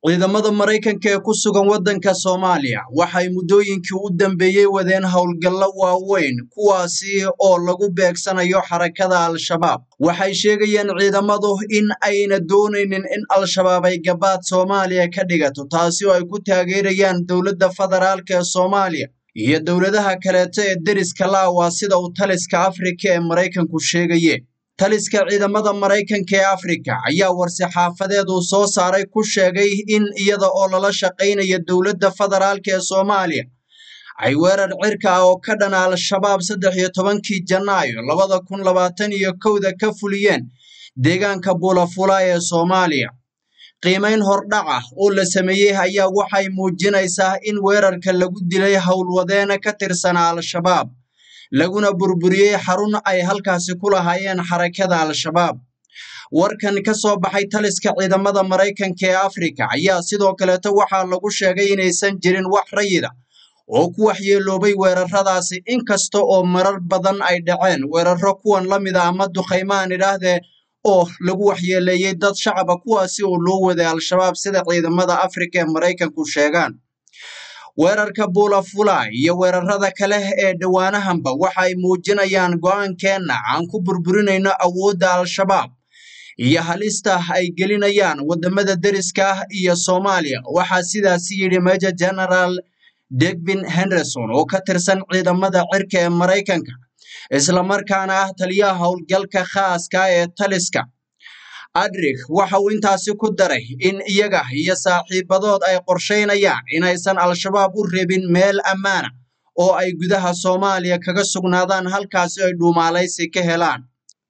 ciidamada maraykanka ee ku sugan waddanka soomaaliya waxay muddooyinkii u dambeeyey wadeen howlgallo waaweyn kuwaasi oo lagu beegsanayo xarakada al-shabaab waxay sheegayeen ciidamadu in ayna doonaynin in al-shabaab ay gabaad soomaaliya ka dhigato taasi oo ay ku taageerayaan dowladda federaalka ee soomaaliya iyo dowladaha kaleeto ee deriska laawa sida uu taliska afrika ee maraykanku sheegaye taliska ciidamada maraykanka ee afrika ayaa war-saxaafadeed uu soo saaray ku sheegay in iyada oo lala shaqaynayo dowladda federaalka ee soomaaliya ay weerar cirka ah oo ka dhana al-shabaab saddex iyo tobankii janaayo labada kun labaatan iyo kowda ka fuliyeen deegaanka buulafula ee soomaaliya qiimayn hordhac ah oo la sameeyey ayaa waxay muujinaysaa in weerarka lagu dilay howlwadeena ka tirsanaa al-shabaab laguna burburiyey xarun ay halkaasi ku lahaayeen xarakada al-shabaab warkan ka soo baxay taliska ciidamada maraykanka ee afrika ayaa sidoo kaleeto waxaa lagu sheegay inaysan jirin wax rayida oo ku waxyeeloobay weeraradaasi inkasta oo marar badan ay dhaceen weeraro kuwan la mid a ama duqaymaan idhaahdee oo lagu waxyeeleeyey dad shacaba kuwaasi oo loo waday al-shabaab sida ciidamada afrika ee maraykanku sheegaan weerarka buulafula iyo weerarada kale ee dhowaanahanba waxay muujinayaan go-aankeenna aan ku burburinayno awoodda al-shabaab iyo halista ay gelinayaan wadamada deriska ah iyo soomaaliya waxaa sidaasi yidhi major general degvin henderson oo ka tirsan ciidamada cirka ee maraykanka islamarkaana ah taliyaha howlgalka khaaska ee taliska adrig waxa uu intaasi ku daray in iyaga iyo saaxiibadood ay qorshaynayaan inaysan al-shabaab u rebin meel ammaana oo ay gudaha soomaaliya kaga sugnaadaan halkaasi ay dhuumaalaysi ka helaan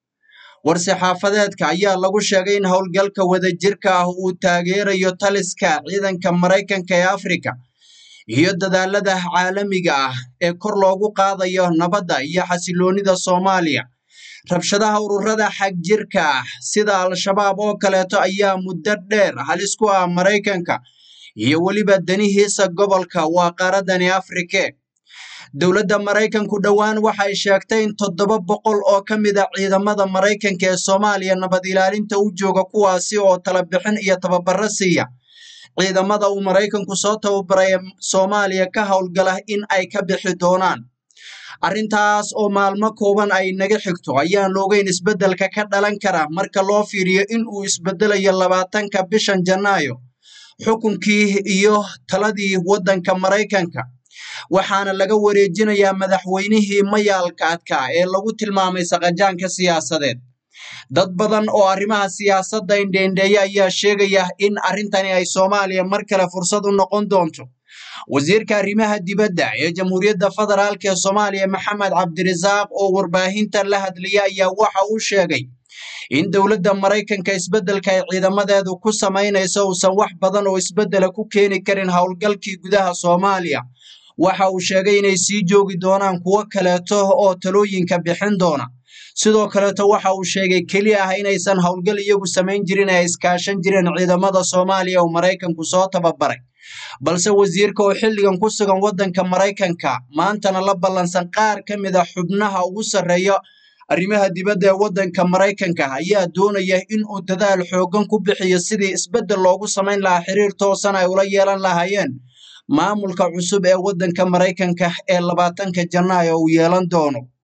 war-saxaafadeedka ayaa lagu sheegay in howlgalka wadajirka ah uu taageerayo taliska ciidanka maraykanka ee afrika iyo dadaalada caalamiga ah ee kor loogu qaadayo nabadda iyo xasiloonida soomaaliya rabshadaha ururada xagjirka ah sida al-shabaab oo kaleeto ayaa muddo dheer halis ku ah maraykanka iyo weliba danihiisa gobolka waa qaaradani afrike dowladda maraykanku dhowaan waxay sheegtay in toddoba boqol oo ka mid a ciidamada maraykanka ee soomaaliya nabad ilaalinta u jooga kuwaasi oo talabixin iyo tababaro siiya ciidamada uu maraykanku soo tababaray soomaaliya ka howlgala in ay ka bixi doonaan arrintaas oo maalmo kooban ay naga xigto ayaan loogeyn isbeddelka ka dhalan kara marka loo fiiriyo in uu isbeddelayo labaatanka bishan janaayo xukunkii iyo taladii waddanka maraykanka waxaana laga wareejinayaa madaxweynihii mayaalka adkaa ee lagu tilmaamay saqajaanka siyaasadeed dad badan oo arrimaha siyaasadda indheendheeya ayaa sheegaya in arrintani ay soomaaliya mar kale fursad u noqon doonto wasiirka arrimaha dibadda ee jamhuuriyadda federaalk ee soomaaliya maxamed cabdirasaaq oo warbaahinta la hadlaya ayaa waxa uu sheegay in dowladda maraykanka isbeddelka ay ciidamadeedu ku samaynayso uusan wax badan oo isbeddela ku keeni karin howlgalkii gudaha soomaaliya waxa uu sheegay inay sii joogi doonaan kuwo kaleeto oo talooyinka bixin doona sidoo kaleeto waxa uu sheegay keli ah inaysan howlgal iyagu samayn jirin ee ay iskaashan jireen ciidamada soomaaliya oo maraykanku soo tababaray balse wasiirka oo xilligan ku sugan waddanka maraykanka maantana la ballansan qaar ka mid a xubnaha ugu sarreeya arrimaha dibadda ee waddanka maraykanka ayaa doonaya in uu dadaal xooggan ku bixiyo sidii isbeddel loogu samayn lahaa xiriir toosan ay ula yeelan lahaayeen maamulka cusub ee waddanka maraykanka ee labaatanka janaayo uu yeelan doono